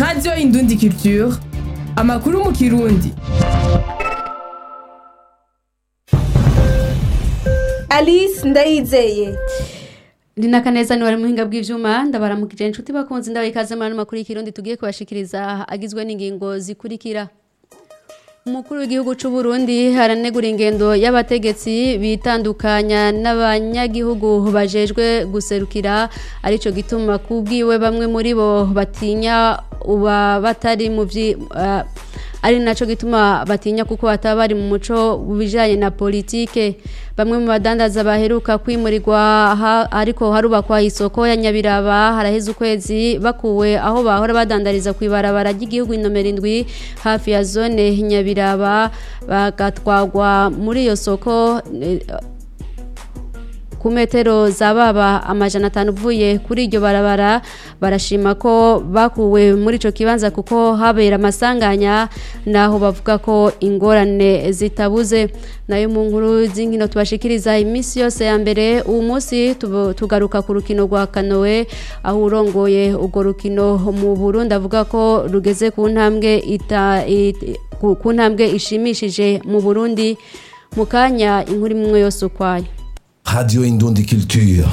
radiyo indundi culture amakuru mu kirundi alice ndayizeye Lina Kaneza ni wari muhinga bw'ivyuma ndabaramukije inshuti bakunze ndabaye ikaze muri ano makuru y'ikirundi tugiye kubashikiriza agizwe n'ingingo zikurikira Umukuru w'igihugu c'u Burundi haranegura ingendo y'abategetsi bitandukanya n'abanyagihugu bajejwe guserukira arico gituma kubwiwe bamwe muri bo batinya uba batari mu vyi uh, ari naco gituma batinya kuko bataba bari mu muco bijanye na politike bamwe mu badandaza baheruka kwimurirwa ariko harubakwa isoko ya Nyabiraba haraheze ukwezi bakuwe aho bahora badandariza ku ibarabara ry'igihugu inomero indwi hafi ya zone Nyabiraba bagatwagwa muri iyo soko ku metero za baba amajana atanu uvuye kuri iryo barabara barashima ko bakuwe muri ico kibanza kuko habera amasanganya naho bavuga ko ingorane zitabuze nayo mu nkuru z'inkino tubashikiriza iminsi yose ya mbere uwo munsi tugaruka ku rukino rwa kanowe aho urongoye urwo rukino mu Burundi avuga ko rugeze ku ntambwe ita, ita, ku ntambwe ishimishije mu Burundi mu kanya inkuru imwe yose ukwayo Radio Indundi Culture.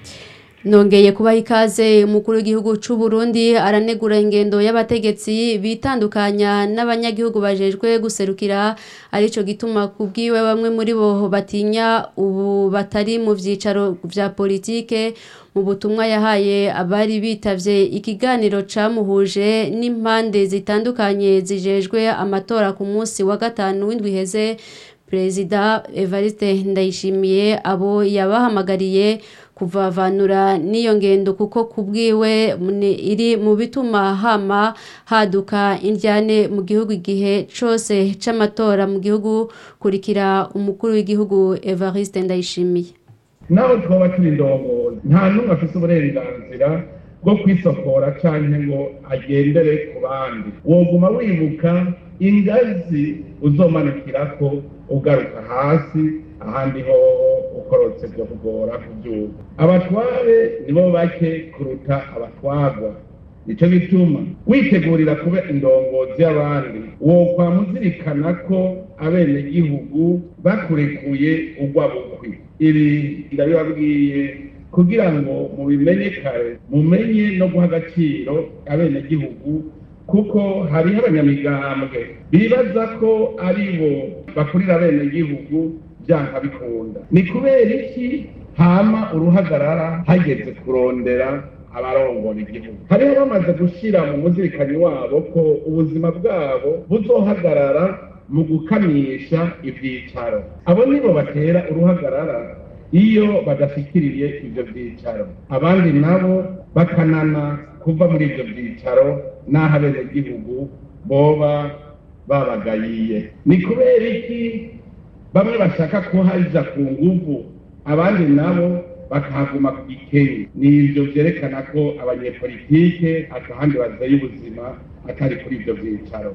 Nongeye kubaha ikaze umukuru w'igihugu c'u Burundi aranegura ingendo y'abategetsi bitandukanya n'abanyagihugu bajejwe guserukira arico gituma kubwiwe bamwe muri bo batinya ubu batari mu vyicaro vya politike mu butumwa yahaye abari bitavye ikiganiro camuhuje n'impande zitandukanye zijejwe amatora ku munsi wa gatanu w'indwi heze Perezida Evariste Ndayishimiye abo yabahamagariye kuvavanura n'iyo ngendo kuko kubwiwe iri mu bituma hama haduka indyane mu gihugu igihe cose c'amatora mu gihugu kurikira umukuru w'igihugu Evariste Ndayishimiye naho twaba turi indongozi nta n'umwe afise uburenganzira bwo kwisokora canke ngo agendere ku bandi woguma wibuka ingazi uzomanukirako ugaruka hasi ahandi ho ukorotse byo kugora kubyuka abatware nibo bake kuruta abatwagwa nicyo bituma witegurira kuba indongozi y'abandi wokwama uzirikana ko abenegihugu bakurekuye ugwa bukwi ibi ndabibabwiye kugira ngo mubimenye kare mumenye no guha agaciro abenegihugu kuko hariho abanyamigambwe bibaza ko ari bo bakurira abenegihugu byanka bikunda ni kubera iki hama uruhagarara hageze kurondera abarongora igihugu hariho bamaze gushyira mu muzirikanyi wabo ko ubuzima bwabo buzohagarara mu gukamisha ibyicaro abo nibo batera uruhagarara iyo badashyikiriye ibyo byicaro abandi nabo bakanana kuva muri ibyo byicaro n'aho abenegihugu boba babagayiye ni kubera iki bamwe bashaka kuhaja ku nguvu abandi nabo bakahaguma ku gikenye ni ibyo byerekana ko abanyepolitike atahandi bazeye ubuzima atari kuri ibyo byicaro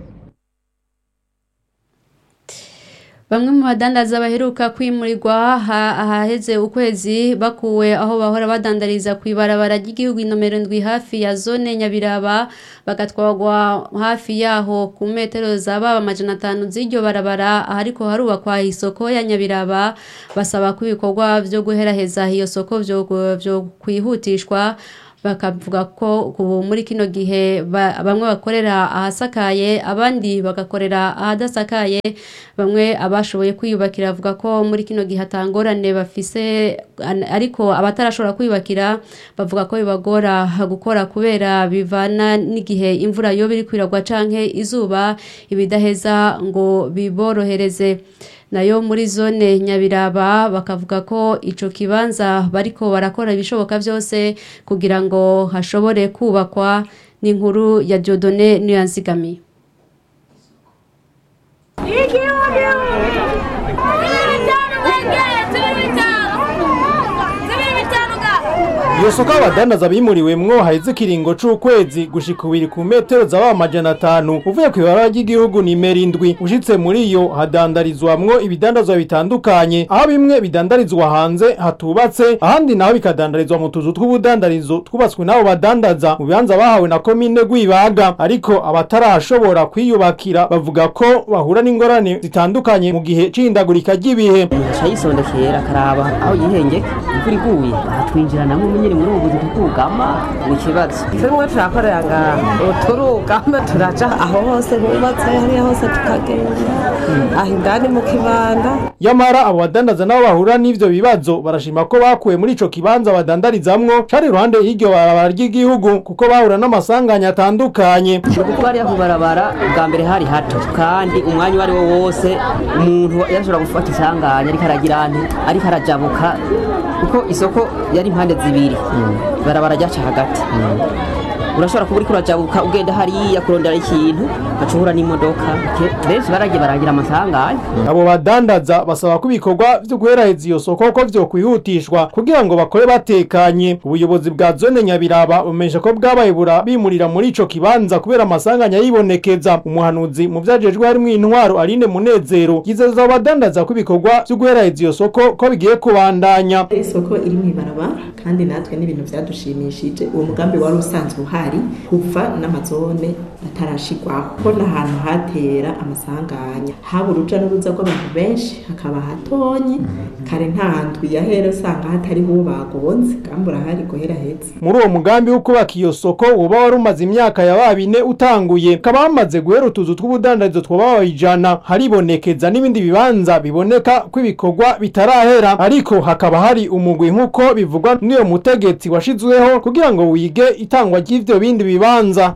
Bamwe mu badandaza baheruka kwimurirwa ahaheze ukwezi bakuwe aho bahora badandariza ku ibarabara ry'igihugu inomero ndwi hafi ya zone Nyabiraba bagatwagwa hafi yaho ku metero za baba amajana atanu z'iryo barabara ariko harubakwa isoko ya Nyabiraba basaba ko ibikorwa byo guheraheza iyo soko byo kwihutishwa bakavuga ko ubu muri kino gihe bamwe bakorera ahasakaye abandi bagakorera ahadasakaye bamwe abashoboye kwiyubakira bavuga ko muri kino gihe atangorane bafise ariko abatarashobora kwiyubakira bavuga ko bibagora gukora kubera bivana n'igihe imvura yo biri kwiragwa canke izuba ibidaheza ngo biborohereze nayo muri zone nyabiraba bakavuga ko ico kibanza bariko barakora ibishoboka byose kugira ngo hashobore kubakwa n'inkuru ya Jodone niyanzigamiye iyo soko abadandaza bimuriwemwo haheze ikiringo c'ukwezi gushika ubiri ku metero zaba amajana atanu uvuye kw'ibarabara ry'igihugu nimero indwi ushitse muri iyo hadandarizwamwo ibidandazwa bitandukanye aho bimwe bidandarizwa hanze hatubatse ahandi naho bikadandarizwa mu tuzu tw'ubudandarizo twubatswe n'abo badandaza mu bibanza bahawe na komine rwibaga ariko abatarashobora kwiyubakira bavuga ko bahura n'ingorane zitandukanye mu gihe c'ihindagurika ry'ibihe aca yisondekera akaraba aho yihengeka imvura iguye atwinjiranamo nyine muri ubu buzi tukugama ni ikibazo tumwe turakorera ngaha turugama turaja aho hose hubatse hariya hose tukagenda aho indani mu kibanda yamara abo badandaza nabo bahura n'ivyo bibazo barashima ko bakuwe muri ico kibanza badandarizamwo cari iruhande y'iryo barabara ry'igihugu kuko bahura n'amasanganya atandukanye kuko hariya ku barabara bwa mbere hari hato kandi umwanya uwo ari wo wose umuntu yashobora gufata isanganya ariko aragira ante ariko arajabuka kuko isoko yari impande zibiri barabara ryaca hagati urashobora kuba uriko urajabuka ugenda hariya kurondera ikintu ugaca uhura n'imodoka Ke- benshi baragiye baragira amasanganya abo badandaza basaba ko ibikorwa vyo guheraheza iyo soko ko vyokwihutishwa kugira ngo bakore batekanye ubuyobozi bwa zone nyabiraba bumenyesha ko bwabaye bura bimurira muri ico kibanza kubera amasanganya yibonekeza umuhanuzi mu vyajejwe harimwo intwaro Aline Munezero yizeza abo badandaza ko ibikorwa vyo guheraheza iyo soko ko bigiye kubandanya isoko iri mu ibarabara kandi natwe n'ibintu byadushimishije uwo mugambi wari usanzwe uhari kuva n'amazone atarashigwaho ko n'ahantu hatera amasanganya haba uruja n'uruza rw'abantu benshi hakaba hatonyi kare nta ndwi yahera usanga hatariho uwo bagonze kandi urahari guhera heza muri uwo mugambi wo kubaka iyo soko woba wari umaze imyaka ya babine utanguye ukaba wamaze guhera utuzu tw'ubudandarizo twaba ijana haribonekeza n'ibindi bibanza biboneka ko ibikorwa bitarahera ariko hakaba hari umugwi nk'uko bivugwa n'uyo mutegetsi washizweho kugira ngo wige itangwa ry'ivyo bindi bibanza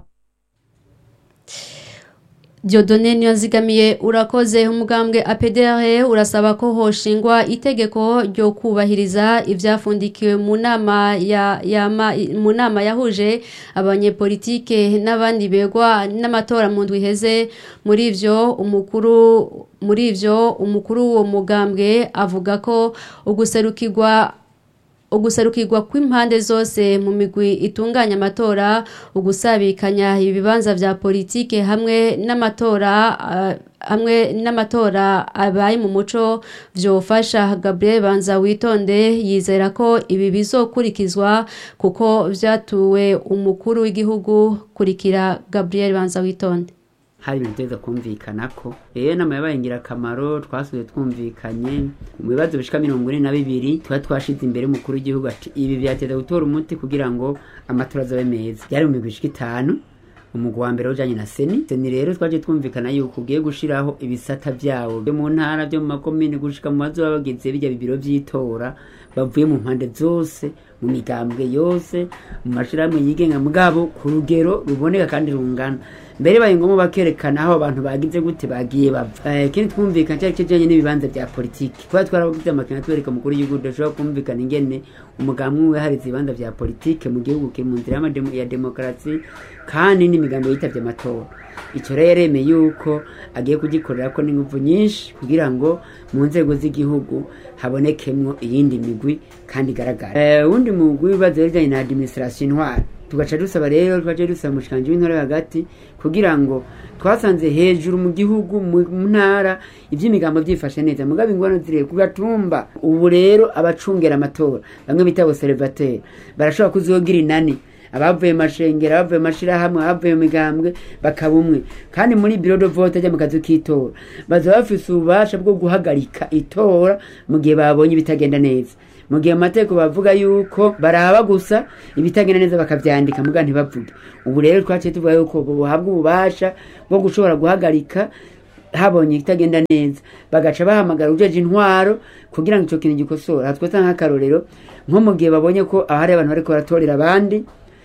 Diodone niyonzigamiye urakoze umugambwe APDR urasaba ko hoshingwa itegeko ryo kubahiriza ivyafundikiwe mu nama ya, ya ma, mu nama yahuje abanyepolitike n'abandi begwa n'amatora mu ndwi heze muri ivyo umukuru muri ivyo umukuru w'uwo mugambwe avuga ko uguserukirwa ugusarukirwa kw'impande zose mu migwi itunganya amatora ugusabikanya ibibanza vya politike hamwe n'amatora uh, hamwe n'amatora abaye mu muco vyofasha Gabriel Banza witonde yizera ko ibi bizokurikizwa kuko vyatuwe umukuru w'igihugu kurikira Gabriel Banza witonde hari ibintu tuza kumvikana ko rero inama yabaye ingirakamaro twasubiye twumvikanye mu bibazo bishika mirongo ine na bibiri tuba twashize imbere umukuru w'igihugu ati ibi byateza gutora umuti kugira ngo amatora azabe meza byari mu migwi ishika itanu umugwi wa mbere ujanye na seni seni rero twaje twumvikana yuko ugiye gushiraho ibisata vyawo byo mu ntara byo mu makomine gushika mu bazoba bagize bijya bibiro vy'itora bavuye mu mpande zose mu migambwe yose mu mashirahamwe yigenga mugabo ku rugero ruboneka kandi rungana mbere baye ngombwa bakerekana aho abantu bagize gute bagiye bava ikindi twumvikana cyari kijanye n'ibibanza bya politiki kuba twarabagize amakina twereka mukuru w'igihugu dushobora kumvikana ingene umugambi umwe harize ibibanza bya politike mu gihugu kiri mu nzira y'amademo- ya demokarasi kandi n'imigambi yitavye amatora icyo rero yaremeye yuko agiye kugikorera ko n'ingufu nyinshi kugira ngo mu nzego z'igihugu habonekemwo iyindi migwi kandi igaragara Eh, uwundi mugwi w'ibibazo bijanye na administration intwari tugaca dusaba rero twaje dusaba umushikanje w'intore hagati kugira ngo twasanze hejuru mu gihugu mu mu ntara ivy'imigambo vyifashe neza mugabo ingwano ziri ku gatumba ubu rero abacungera amatora bamwe bita observateur barashobora kuzogira inani abavuye mu mashengero abavuye mu mashirahamwe abavuye mu migambwe bakaba umwe kandi muri biro de vote ajya mu kazu k'itora baza bafise ububasha bwo guhagarika itora mu gihe babonye ibitagenda neza mu gihe amategeko bavuga yuko baraba gusa ibitagenda neza bakavyandika muga ntibavuge ubu rero twaciye tuvuga yuko buhabwa ububasha bwo gushobora guhagarika habonye ikitagenda neza bagaca bahamagara ujeje intwaro kugira ngo ico kintu gikosora twese nk'akarorero nko mu gihe babonye ko ahari abantu bariko baratorera abandi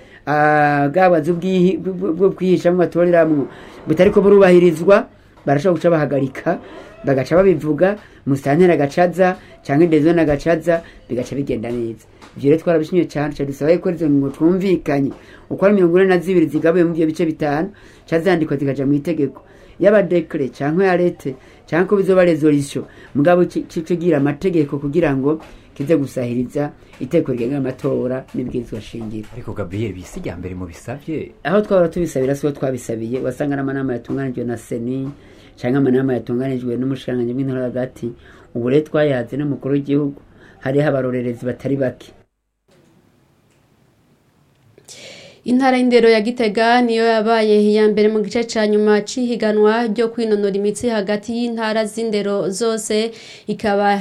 ah, bwabazi ubwihi- bwo bwo kwihishamwo batoreramwo butariko burubahirizwa barashobora guca bahagarika bagaca babivuga musitanteri agacaza cyangwa indezoni agacaza bigaca bigenda neza ivyo rero twarabishimye cyane ca dusaba yuko izo ngingo twumvikanye uko ari mirongo ine na zibiri zigabuye mu ivyo bice bitanu ca zandikwa zikaja mu itegeko yaba dekre canke ya lete canke ko bizoba resolution mugabo cigira amategeko kugira ngo kize gusahiriza iteko rigenga amatora n'ibwirizwa shingiro ariko gabriel bisi rya mbere mu bisavye aho twahora tubisabira siho twabisabiye wasanga n'amanama yatunganijwe na seni canke amanama yatunganijwe n'umushikiranganji bw'intore hagati ubu rero twayaze n'umukuru w'igihugu hariho abarorerezi batari bake intara y'indero ya gitega niyo yabaye iya mbere mu gice cya nyuma cy'ihiganwa ryo kwinonora imitsi hagati y'intara z'indero zose ikaba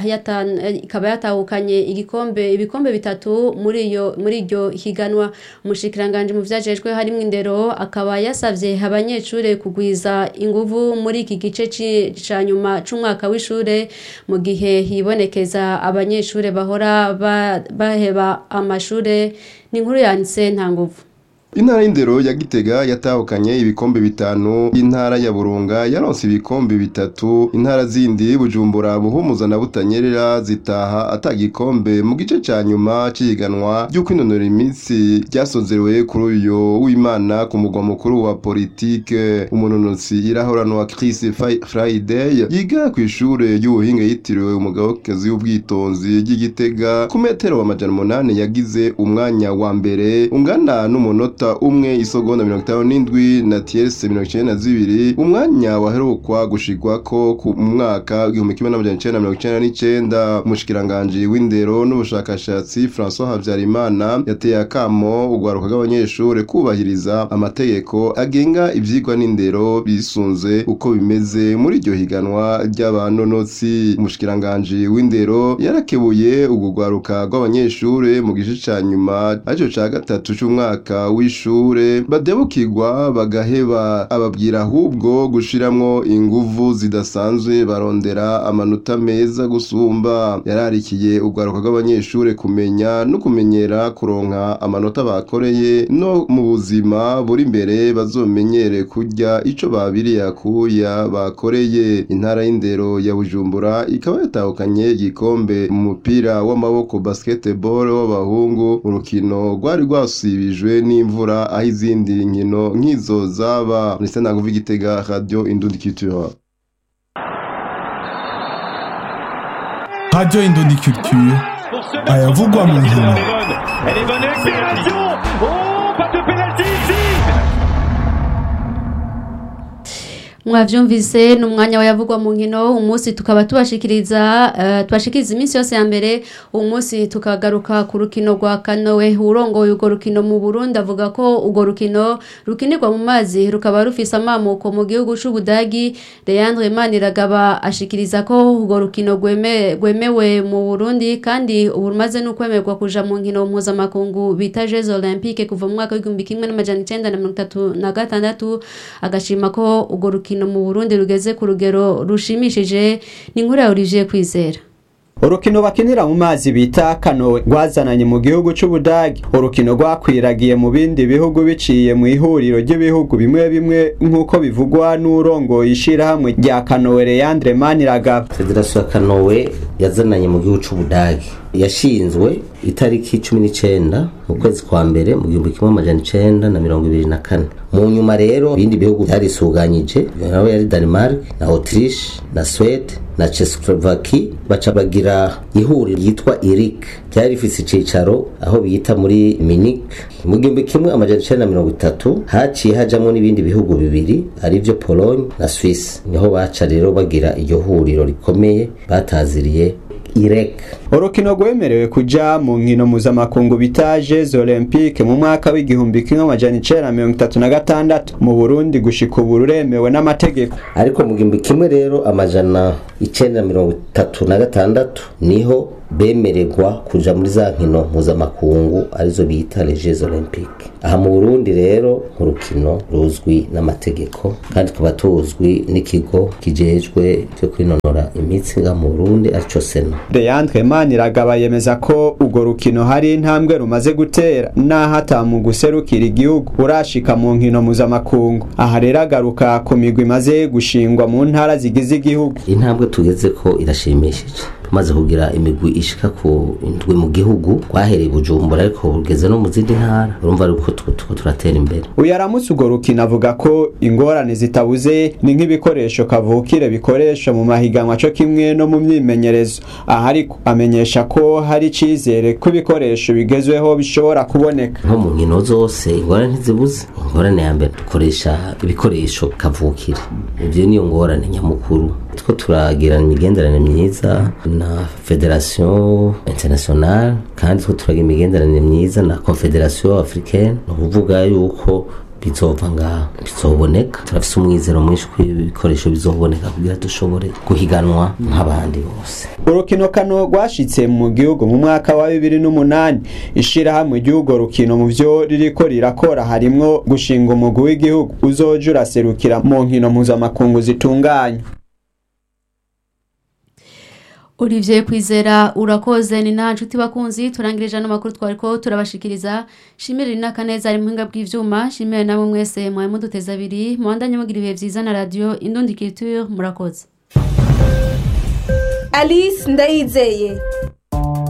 yatahukanye igikombe ibikombe bitatu muri iyo muri iryo higanwa umushikiranganje mu vyajejwe harimo indero akaba yasavye abanyeshure kugwiza inguvu muri iki gice cya nyuma c'umwaka w'ishure mu gihe hibonekeza abanyeshure bahora baheba amashure ni inkuru yanditse nta nguvu intara y'indero ya gitega yatahukanye ibikombe bitanu intara ya burunga yaronse ibikombe bitatu intara zindi bujumbura buhumuza na butanyerera zitaha atagikombe mu gice ca nyuma c'ihiganwa ryo kwinonora imitsi ryasozerewe kuri uyu w'imana ku mugwa mukuru wa politike umunonotsi irahoranwa Chris Friday yiga ku ishure y'ubuhinga yitiriwe umugabekazi w'ubwitonzi ry'igitega ku metero amajana umunani yagize umwanya wa mbere ungana n'umunota umwe isogonda mirongo itanu n'indwi na tierese mirongo icenda na zibiri umwanya waherukwa gushigwako mu mwaka w'igihumbi kimwe n'amajana icenda na mirongo icenda n'icenda umushikiranganji w'indero n'ubushakashatsi francois habyarimana yateye akamo urwaruka rw'abanyeshure kubahiriza amategeko agenga ivyigwa n'indero bisunze uko bimeze muri iryo higanwa ry'abanonotsi umushikiranganji w'indero yarakebuye urwo rwaruka rw'abanyeshure mu gice ca nyuma arico ca gatatu c'umwaka w'ishure badebukirwa bagaheba ababwira ahubwo gushiramwo inguvu zidasanzwe barondera amanota meza gusumba yararikiye urwaruka rw'abanyeshure kumenya no kumenyera kuronka amanota bakoreye no mu buzima buri imbere bazomenyere kurya ico babiriye akuya bakoreye intara y'indero ya bujumbura ikaba yatahukanye igikombe mu mupira w'amaboko basketball w'abahungu urukino rwari rwasibijwe n'imvura aho izindi nkino nk'izo zaba ndetse naguva igitega radio indundi culture radio indundi culture ayavugwa mu nkino mwavyumvise ni umwanya wayavugwa mu nkino umunsi tukaba tubashikiriza uh, tubashikiriza iminsi yose ya mbere uwo munsi tukagaruka ku rukino rwa kanowe urongoye urwo rukino mu Burundi avuga ko urwo rukino rukinirwa mu mazi rukaba rufise amamuko mu gihugu c'Ubudagi Leandre Maniragaba ashikiriza ko urwo rukino rweme, rwemewe mu Burundi kandi ubu rumaze no kwemerwa kuja mu nkino mpuzamakungu bita Jeux Olympiques kuva mu mwaka w'igihumbi kimwe n'amajana icenda na mirongo itatu na gatandatu agashima ko urwo rukino urukino mu Burundi rugeze ku rugero rushimishije ni inkuru ya Olivier Kwizera urukino bakinira mu mazi bita kanowe rwazananye mu gihugu c'ubudagi urukino rwakwiragiye mu bindi bihugu biciye mu ihuriro ry'ibihugu bimwe bimwe nk'uko bivugwa n'urongoye ishirahamwe rya kanowe Leandre Maniragaba Federasiyo ya kanowe yazananye mu gihugu c'ubudagi yashinzwe itariki cumi n'icenda mu kwezi kwa mbere mu gihumbi kimwe amajana icenda na mirongo ibiri na kane mu nyuma rero ibindi bihugu vyarisuganyije naho yari Denmark na Autriche na Swede na Czechoslovakia baca bagira ihuriro ryitwa IRIC ryari rifise icicaro aho bita muri Munich mu gihumbi kimwe amajana icenda na mirongo itatu haciye hajamwo n'ibindi bihugu bibiri arivyo Pologne na Swiss niho baca rero bagira iryo huriro rikomeye bataziriye irek urukino rwemerewe kuja mu nkino mpuzamakungu bita jeux olympique mu mwaka w'igihumbi kimwe amajana icenda mirongo itatu na gatandatu mu burundi gushika ubu ruremewe n'amategeko ariko mu gihumbi kimwe rero amajana icenda mirongo itatu na gatandatu niho bemererwa kuja muri za nkino mpuzamakungu arizo bita les jeux olympique aha mu burundi rero urukino ruzwi n'amategeko kandi tukaba tuzwi n'ikigo kijejwe cyo kwinonora imitsi nga mu burundi arico sena Leandre Maniragaba yemeza ko urwo rukino hari intambwe rumaze gutera naho atamu guserukira igihugu urashika mu nkino mpuzamakungu aha rero agaruka ku migwi imaze gushingwa mu ntara zigize igihugu intambwe tugeze ko irashimishije tumaze kugira imigwi ishika ku indwi mu gihugu rwahereye i bujumbura ariko rugeze no mu zindi ntara urumva ariko tuko turatera imbere uyu aramutse urwo rukino avuga ko ingorane zitabuze ni nk'ibikoresho kavukire bikoresha mu mahiganwa cyo kimwe no mu myimenyerezo aha ariko amenyesha ko hari icyizere ko ibikoresho bigezweho bishobora kuboneka nko mu nkino zose ingorane ntizibuze ingorane ya mbere dukoresha ibikoresho kavukire ibyo niyo ngorane nyamukuru two turagirana imigenderanire myiza na federation internationale kandi two turagira imigenderanire myiza na confederation africaine ni ukuvuga yuko bizova ngaha bizoboneka turafise umwizero mwinshi ko ibikoresho bizoboneka kugira dushobore guhiganwa nk'abandi bose urukino kano rwashitse mu gihugu mu mwaka wa bibiri n'umunani ishirahamwe ry'urwo rukino mu vyo ririko rirakora harimwo gushinga umugwi w'igihugu uzoja uraserukira mu nkino mpuzamakungu zitunganywa Olivier Kwizera urakoze ni nta nshuti bakunzi turangirije ano makuru twariko turabashikiriza shimire na kaneza ari muhinga bw'ivyuma shimire namwe mwese mwaye muduteza abiri mwandanye mugira ibihe vyiza na radio Indundi Culture murakoze Alice Ndayizeye